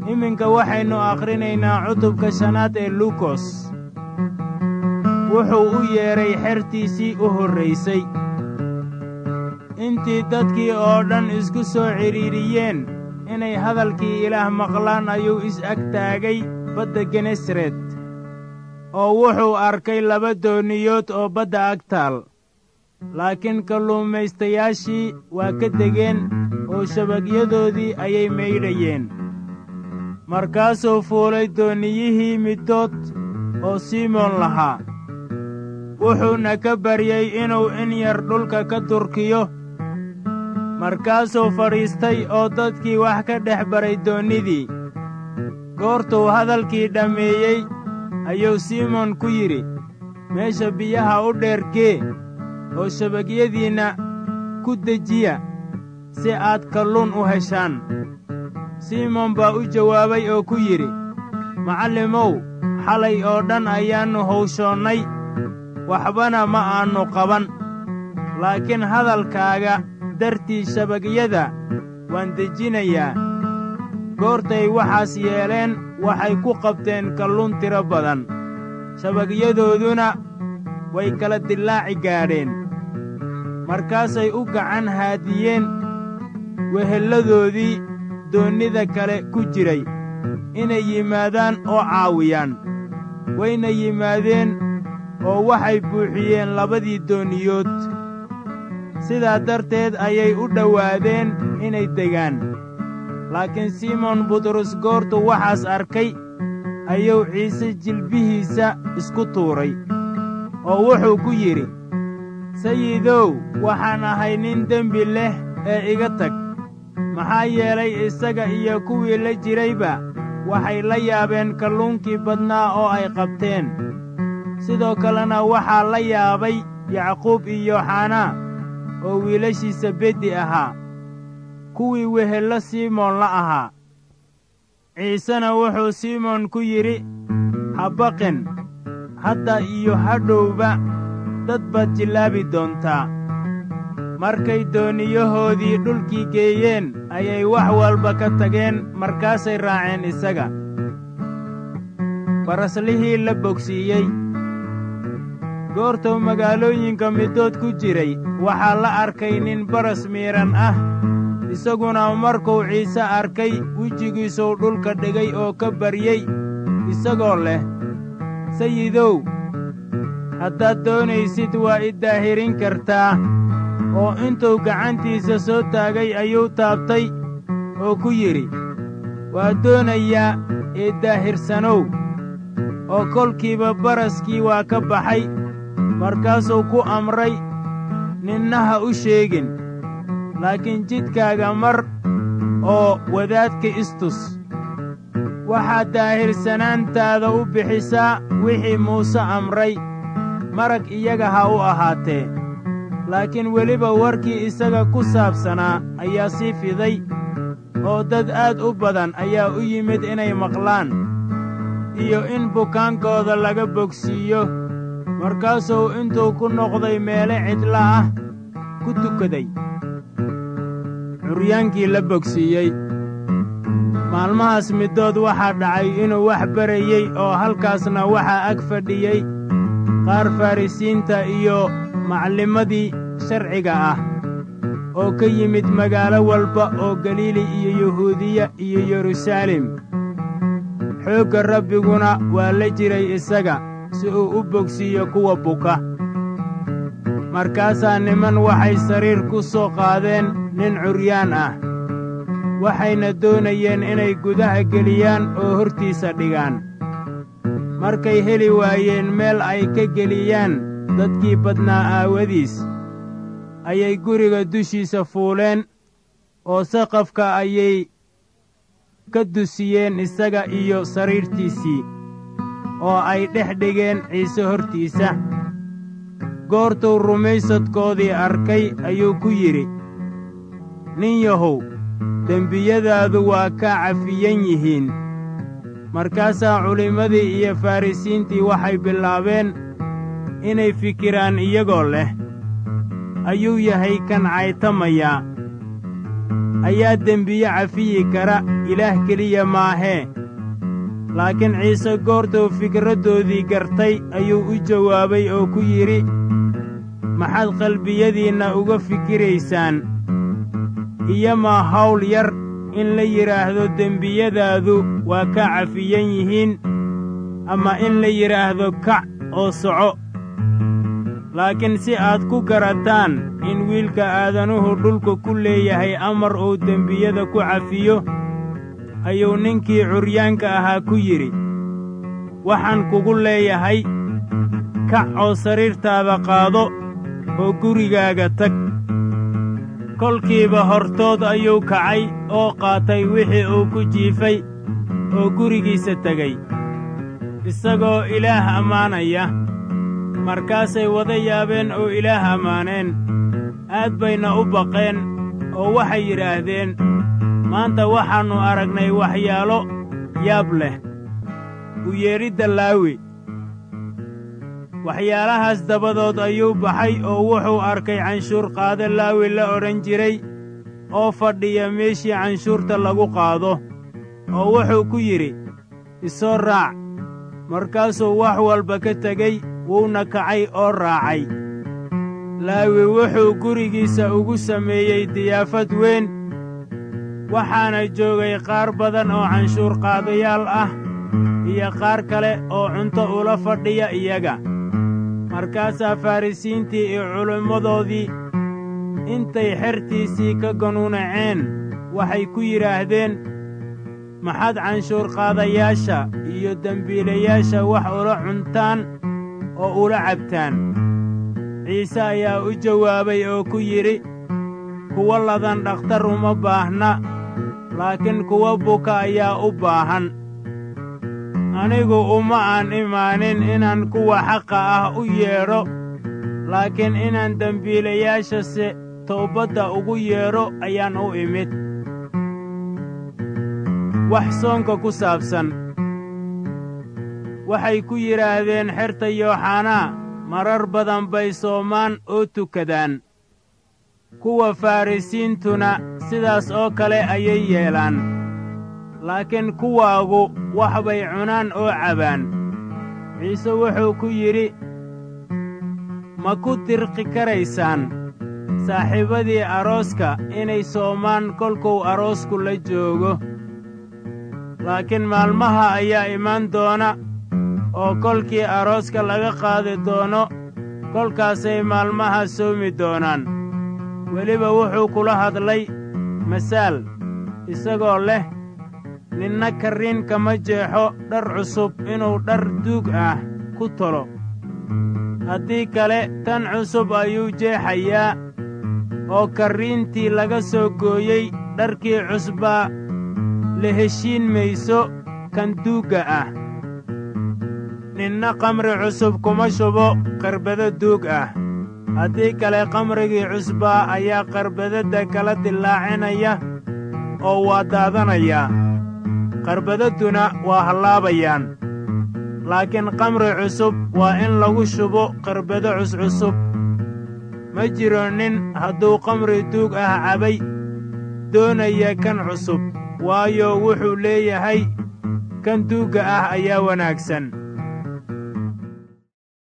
iminka waxaynu akhrinaynaa cutubka shanaad ee luukos wuxuu u yeedhay xertiisii u horraysay intii dadkii oo dhan isku soo cidhiidhiyeen inay hadalkii ilaah maqlaan ayuu is-ag taagay badda genesaret oo wuxuu arkay laba dooniyood oo badda ag taal laakiin kalluumaystayaashii waa ka degeen oo shabagyadoodii ayay maydhayeen markaasuu fuulay doonniyihii middood oo simoon lahaa wuxuuna ka baryey inuu in yar dhulka ka durkiyo markaasuu fadhiistay oo dadkii wax ka dhex baray doonnidii goortuu hadalkii dhammeeyey ayuu simoon ku yidhi meesha biyaha u dheergee oo shabagyadiinna ku dejiya si aad kalluun u heshaan simoon baa u jawaabay oo ku yidhi macallimow xalay oo dhan ayaannu hawshoonnay waxbana ma aannu qaban laakiin hadalkaaga dartii shabagyada waan dejinayaa goortay waxaas yeeleen waxay ku qabteen kalluun tiro badan shabagyadooduna way kala dillaaci gaadheen markaasay u gacan haadiyeen wehelladoodii doonnida kale ku jiray inay yimaadaan oo caawiyaan wayna yimaadeen oo waxay buuxiyeen labadii dooniyood sidaa darteed ayay u dhowaadeen inay degaan laakiin simoon butros goortuu waxaas arkay ayuu ciise jilbihiisa isku tuuray oo wuxuu ku yidhi sayidow waxaan ahay nin dembi leh ee iga tag maxaa yeelay isaga iyo kuwii la jirayba waxay la yaabeen kalluunkii badnaa oo ay qabteen sidoo kalena waxaa la yaabay yacquub iyo xanaa oo wiilashiisa beddi ahaa kuwii wehello simoon la ahaa ciisena wuxuu simoon ku yidhi ha baqin hadda iyo hadhowba dad baad jillaabi doontaa markay dooniyahoodii dhulkii geeyeen ayay wax walba ka tageen markaasay raaceen isaga baraslihii la bogsiiyey goortuu magaalooyinka middood ku jiray waxaa la arkay nin baras miidhan ah isaguna markuu ciise arkay wejigiisuu dhulka dhigay oo ka baryey isagoo leh sayidow haddaad doonaysid waa i daahirin kartaa oo intuu gacantiisa soo taagay ayuu taabtay oo ku yidhi waa doonayaa ee daahirsanow oo kolkiiba baraskii waa ka baxay markaasuu ku amray ninna ha u sheegin laakiin jidkaaga mar oo wadaadka istus waxaad daahirsanaantaada u bixisaa wixii muuse amray marag iyaga ha u ahaatee laakiin weliba warkii isaga ku saabsanaa ayaa sii fiday oo dad aad u badan ayaa u yimid inay maqlaan iyo in bukaankooda laga bogsiiyo markaasuu intuu ku noqday meele cidla ah ku tukaday curyaankii la bogsiiyey maalmahaas middood waxaa dhacay inuu wax barayey oo halkaasna waxaa ag fadhiyey qaar farrisiinta iyo maclimadii sharciga ah oo ka yimid magaalo walba oo galiili iyo yuhuudiya iyo yeruusaalem xoogga rabbiguna waa la jiray isaga si uu u bogsiiyo kuwa buka markaasaa niman waxay sariir ku soo qaadeen nin curyaan ah waxayna doonayeen inay gudaha geliyaan oo hortiisa dhigaan markay heli waayeen meel ay ka geliyaan dadkii badnaa aawadiis ayay guriga dushiisa fuuleen oo saqafka ayay ka dusiyeen isaga iyo sariirtiisii oo ay dhex dhigeen ciise hortiisa goortuu rumaysadkoodii arkay ayuu ku yidhi nin yahow dembiyadaadu waa kaa cafiyan yihiin markaasaa culimmadii iyo farrisiintii waxay bilaabeen inay fikiraan iyagoo leh ayuu yahay kan caytamayaa ayaa dembiye cafiyi kara ilaah keliya maahee laakiin ciise goortuu fikraddoodii gartay ayuu u jawaabay oo ku yidhi maxaad qalbiyadiinna uga fikiraysaan iyomaa hawl yar in la yidhaahdo dembiyadaadu waa ka cafiyan yihiin ama in la yidhaahdo kac oo soco laakiin si aad ku garataan in wiilka aadanuhu dhulka ku leeyahay amar uu dembiyada ku cafiyo ayuu ninkii curyaanka ahaa ku yidhi waxaan kugu leeyahay kac oo sariirtaada qaado oo gurigaaga tag kolkiiba hortood ayuu kacay oo qaatay wixii uu ku jiifay oo gurigiisa tegey isagoo ilaah ammaanaya markaasay wada yaabeen oo ilaah ammaaneen aad bayna u baqeen oo waxay yidhaahdeen maanta waxaannu aragnay waxyaalo yaab leh u yeedhidda laawi waxyaalahaas dabadood ayuu baxay oo wuxuu arkay canshuur qaade laawi la odhan jiray oo fadhiya meeshii canshuurta lagu qaado oo wuxuu ku yidhi isoo raac markaasuu wax walba ka tegey wuuna kacay oo raacay laawi wuxuu gurigiisa ugu sameeyey diyaafad weyn waxaana joogay qaar badan oo canshuur qaadayaal ah iyo qaar kale oo cunto ula fadhiya iyaga markaasaa farrisiintii iyo culimmadoodii intay xertiisii ka ganuunaceen waxay ku yidhaahdeen maxaad canshuur qaadayaasha iyo dembiilayaasha wax ula cuntaan oo ula cabtaan ciise ayaa u jawaabay oo ku yidhi kuwa ladan dhakhtar uma baahna laakiin kuwa buka ayaa u baahan anigu uma aan imaanin inaan kuwa xaqa ah u yeedho laakiin inaan dembiilayaashase toobadda ugu yeedho ayaan u imid wax soonka ku saabsan waxay ku yidhaahdeen xerta yooxanaa marar badan bay soomaan oo tukadaan kuwa farrisiintuna sidaas oo kale ayay yeelaan laakiin kuwaagu wax bay cunaan oo cabaan ciise wuxuu ku yidhi ma ku dirqi karaysaan saaxiibadii arooska inay soomaan kolkuu aroosku la joogo laakiin maalmaha ayaa imaan doona oo kolkii arooska laga qaadi doono kolkaasay maalmaha soomi doonaan weliba wuxuu kula hadlay masaal isagoo leh ninna karriin kama jeexo dhar cusub inuu dhar duug ah ku tolo haddii kale tan cusub ayuu jeexayaa oo karriintii laga soo gooyey dharkii cusbaa la heshiin mayso kan duugga ah ninna kamri cusub kuma shubo qarbado duug ah haddii kale kamrigii cusbaa ayaa qarbadadda kala dillaacinaya oo waa daadanayaa qarbadadduna waa hallaabayaan laakiin kamri cusub waa in lagu shubo qarbado cuscusub ma jiro nin hadduu kamri duug ah cabay doonaya kan cusub waayo wuxuu leeyahay kan duugga ah ayaa wanaagsan